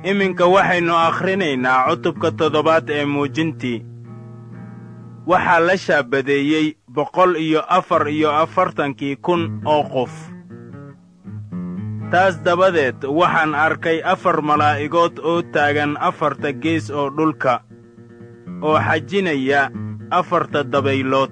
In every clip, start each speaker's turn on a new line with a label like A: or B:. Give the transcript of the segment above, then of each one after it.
A: iminka waxaynu akhrinaynaa cutubka toddobaad ee muujintii waxaa la shaabadeeyey boqol iyo afar iyo afartankii kun oo qof taas dabadeed waxaan arkay afar malaa'igood oo taagan afarta gees oo dhulka oo xajinaya afarta dabaylood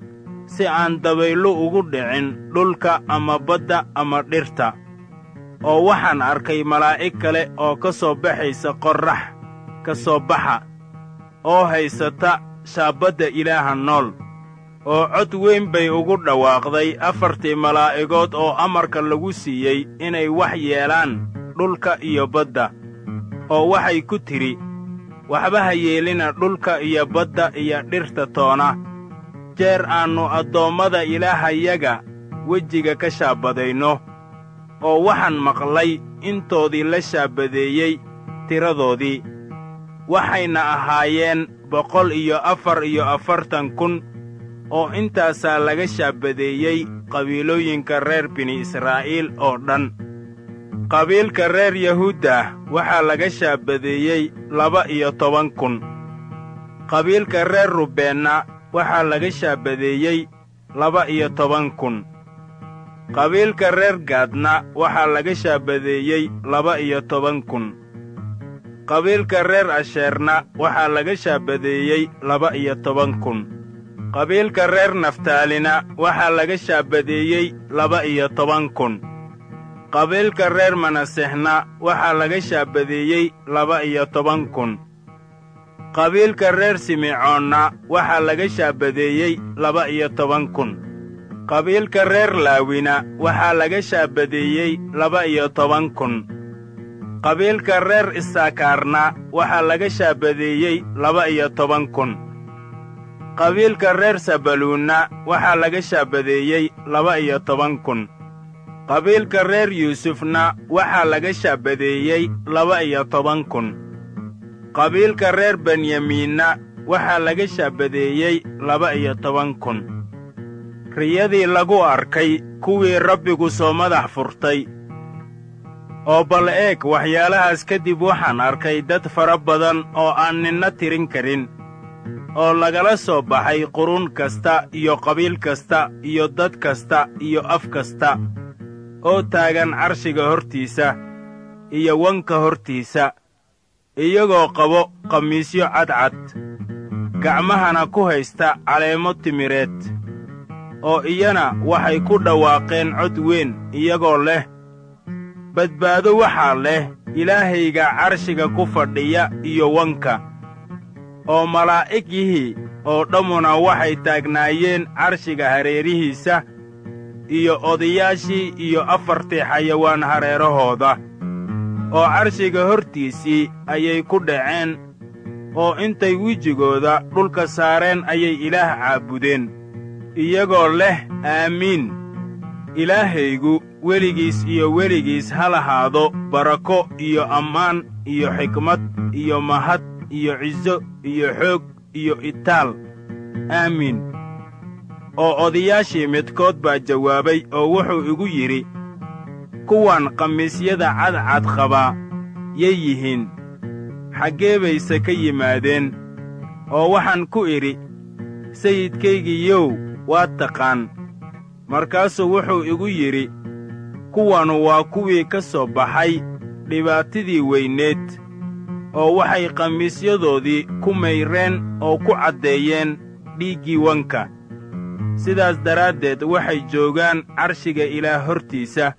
A: si aan dabayllu ugu dhicin dhulka ama badda ama dhirta oo waxaan arkay malaa'ig kale oo ka soo baxaysa qorrax ka soo baxa oo haysata shaabbadda ilaaha nool oo cod weyn bay ugu dhawaaqday afartii malaa'igood oo amarka lagu siiyey inay wax yeelaan dhulka iyo badda oo waxay ku tidhi waxba ha yeelina dhulka iyo badda iyo dhirta toona jeer aannu addoommada ilaahayaga wejiga ka shaabadayno oo waxaan maqlay intoodii la shaabadeeyey tiradoodii waxayna ahaayeen boqol iyo afar iyo afartan kun oo intaasaa laga shaabadeeyey qabiilooyinka reer bini israa'iil oo dhan qabiilka reer yahuudda waxaa laga shaabadeeyey laba iyo toban kun qabiilka reer rubeenna waxaa laga shaabadeeyey laba iyo toban kun qabiilka reer gaadna waxaa laga shaabadeeyey laba iyo toban kun qabiilka reer asheerna waxaa laga shaabadeeyey laba iyo toban kun qabiilka reer naftaalina waxaa laga shaabadeeyey laba iyo toban kun qabiilka reer manasexna waxaa laga shaabadeeyey laba iyo toban kun qabiilka reer simecoonna waxaa laga shaabadeeyey laba iyo toban kun qabiilka reer laawina waxaa laga shaabadeeyey laba iyo toban kun qabiilka reer isaakaarna waxaa laga shaabadeeyey laba iyo toban kun qabiilka reer sabaluunna waxaa laga shaabadeeyey laba iyo toban kun qabiilka reer yuusufna waxaa laga shaabadeeyey laba iyo toban kun qabiilka reer benyamiinna waxaa laga shaabadeeyey laba iyo toban kun riyadii lagu arkay kuwii rabbigu soo madax furtay oo bal eeg waxyaalahaas kadib waxaan arkay dad fara badan oo aan ninna tirin karin oo lagala soo baxay qurun kasta iyo qabiil kasta iyo dad kasta iyo af kasta oo taagan carshiga hortiisa iyo wanka hortiisa iyagoo qabo khamiisyo cadcad gacmahana ku haysta caleemo timireed oo iyana waxay ku dhawaaqeen cod weyn iyagoo leh badbaado waxaa leh ilaahayga carshiga ku fadhiya iyo wanka oo malaa'igihii oo dhammuna waxay taagnaayeen carshiga hareerihiisa iyo odayaashii iyo afartii xayawaan hareerahooda oo carshiga hortiisii ayay ku dhaceen oo intay wejigooda dhulka saareen ayay ilaah caabudeen iyagoo leh aamiin ilaahaygu weligiis iyo weligiis ha lahaado barako iyo ammaan iyo xikmad iyo mahad iyo ciso iyo xoog iyo itaal aamiin oo odayaashii midkood baa jawaabay oo wuxuu igu yidhi kuwan khamiisyada cadcad qabaa yay yihiin xaggee bayse ka yimaadeen oo waxaan ku idhi sayidkaygiiyow waad taqaan markaasuu wuxuu igu yidhi kuwanu waa kuwii ka soo baxay dhibaatadii weyneed oo waxay khamiisyadoodii ku mayreen oo ku caddeeyeen dhiiggii wanka sidaas daraaddeed waxay joogaan carshiga ilaah hortiisa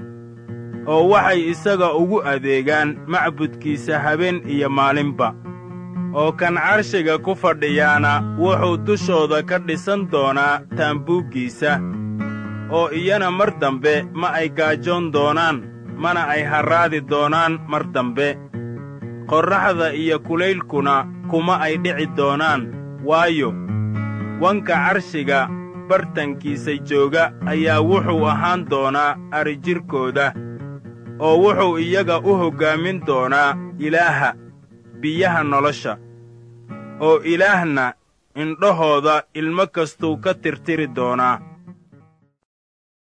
A: oo waxay isaga ugu adeegaan macbudkiisa habeen iyo maalinba oo kan carshiga ku fadhiyaana wuxuu dushooda ka dhisan doonaa taambuuggiisa oo iyana mar dambe ma ay gaajoon doonaan mana ay harraadi doonaan mar dambe qorraxda iyo kulaylkuna kuma ay dhici doonaan waayo wanka carshiga bartankiisa jooga ayaa wuxuu ahaan doonaa arijirkooda oo wuxuu iyaga u hoggaamin doonaa ilaaha biyaha nolosha oo ilaahna indhahooda ilmo kastuu ka tirtiri doonaa